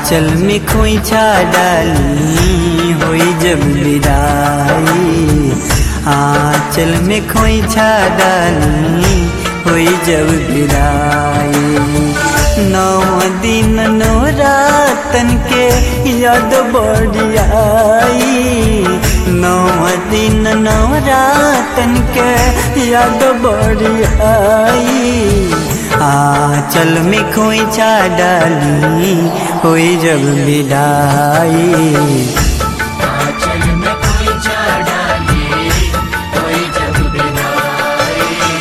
आंचल में खोइछा डाली होई जब विदाई आंचल में खोइछा डाली होई जब विदाई नौ दिन नौ रातन के याद बढ़ियाई नौ दिन नौ रातन के याद बढ़ियाई आंचल में खोइछा डाली होई जब विदाई आंचल में कोई जा डाली कोई जब विदाई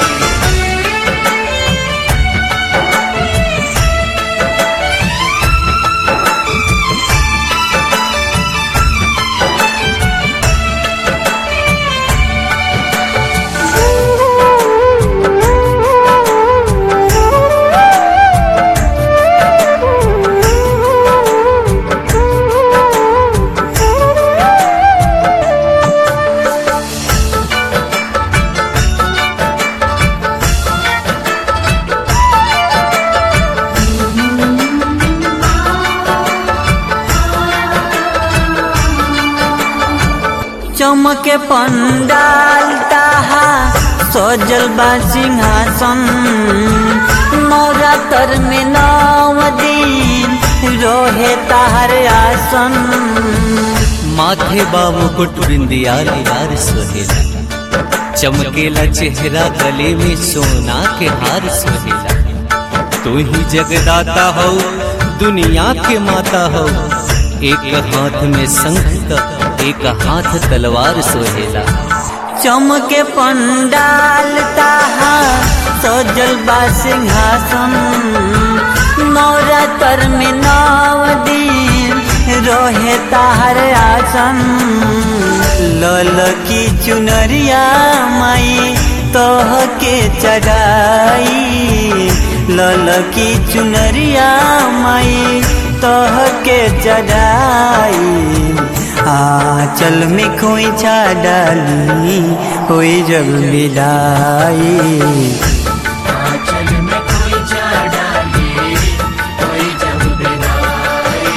चमके पंडाल ताहा सजल बा सिंहासन नवरात्र में नव दिन रोहे ताहर आसन माथे बाबू कुट बिंदिया लार सोहेला चमकेला चेहरा गले में सोना के हार सोहेला तू ही जगदाता हो दुनिया के माता हो एक हाथ में शंख का एक हाथ तलवार सोहेला चमके पंडाल ताहा सजल बा सिंहासन नवरात्र में नव दिन रोहे ताहर आसन लल की चुनरिया माई तोह के चढ़ाई लल की चुनरिया माई तोह के चढ़ाई आंचल में खोइछा डाली होई जब विदाई आंचल में कोई जा डाली कोई जब विदाई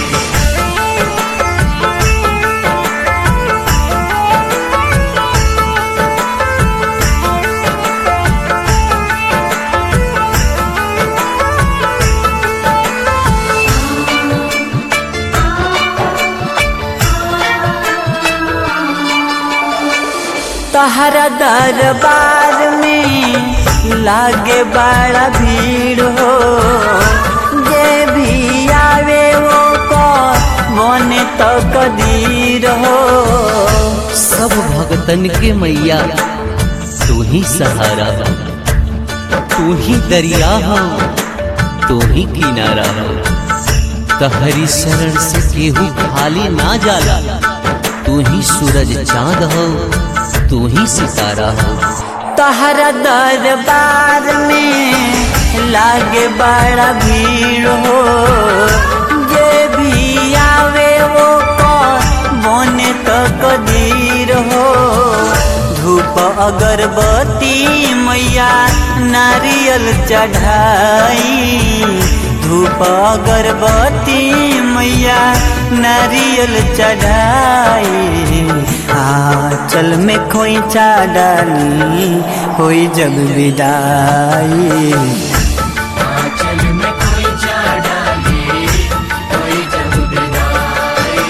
तहरा दरबार में लागे बड़ा भीड़ हो जे भी आवे वो को बने तो कदीर हो सब भगतन के मैया तू ही सहारा हो तू ही दरिया हो तू ही किनारा हो तहरी शरण से केहू खाली ना जाला तू ही सूरज चांद हो तू ही सितारा हो तहरा दरबार में लागे बड़ा भीड़ हो जे भी आवे वो को बने तो कदीर हो धूप अगरबत्ती मैया नारियल चढ़ाई धूप अगरबत्ती मैया नारियल चढ़ाई आंचल में खोइछा डाली होई जब विदाई आंचल में कोई जा डाली कोई जब विदाई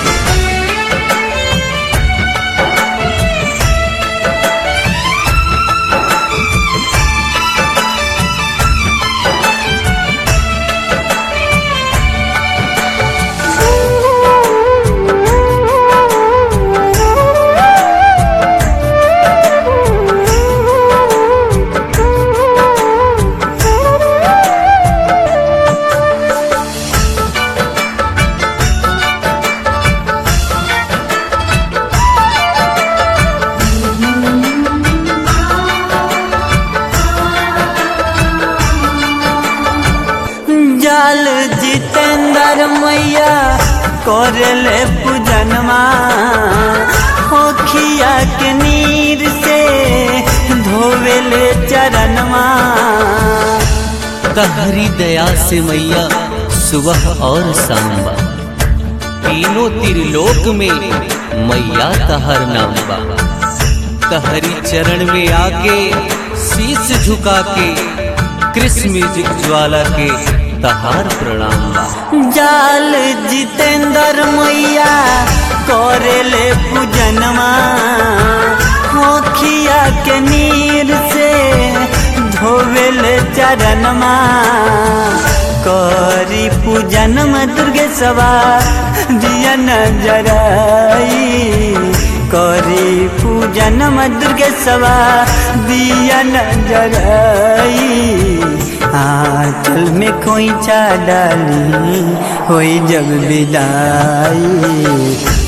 जाल जितेंद्र मैया करले पूजनमा होखिया के नीर से धोवेले चरणमा तहरी दया से मैया सुबह और शाम बा तीनों त्रिलोक में मैया तहर नाम बा तहरी चरण में आके शीश झुका के कृष्ण म्यूजिक ज्वाला के तहार प्रणाम बा जाल जितेंद्र मैया करेले पूजनमा होखिया के नीर से धोवेले चरणमा करी पूजनम दुर्गे सवा दिया नजराई करी पूजनम दुर्गे सवा दिया नजराई आंचल में खोइछा डाली होई जग विदाई